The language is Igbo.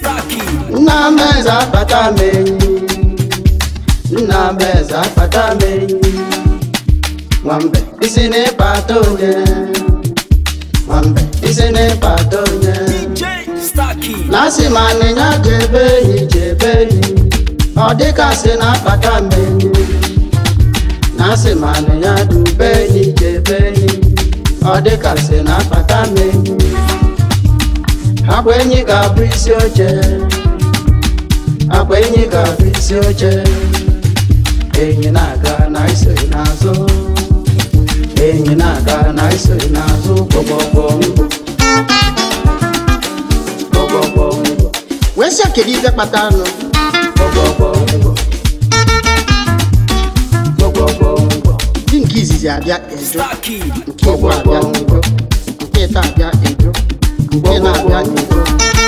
Starkey. nna m eze akpata m enyi nna m eze akpata m enyi nwambe isi n'ịkpata onye nwambe isi n'ịkpata onye DJ Starkey. na-asị ma anịnya jebe enyi jebe enyi ọ dịka sị na-akpata m enyi na-asị ma anịnya dube enyi jebe enyi ọ dịka sị na-akpata m enyi akwa enyi ga-abụ isi oche akwa enyi ga-abụ isi oche enyi na-aga na isoghị n'azụ enyi na-aga na isoghị n'azụ gbọgbọgbọ ngwụ gbọgbọgbọ ngwụ wee sị kedu ife kpata anụ gbọgbọgbọ ngwụ gbọgbọgbọ ngwụ di nke izizi abịa ejo Starkey. nke igbo abịa ejo nke ịta abịa ejo nke na-abịa ejo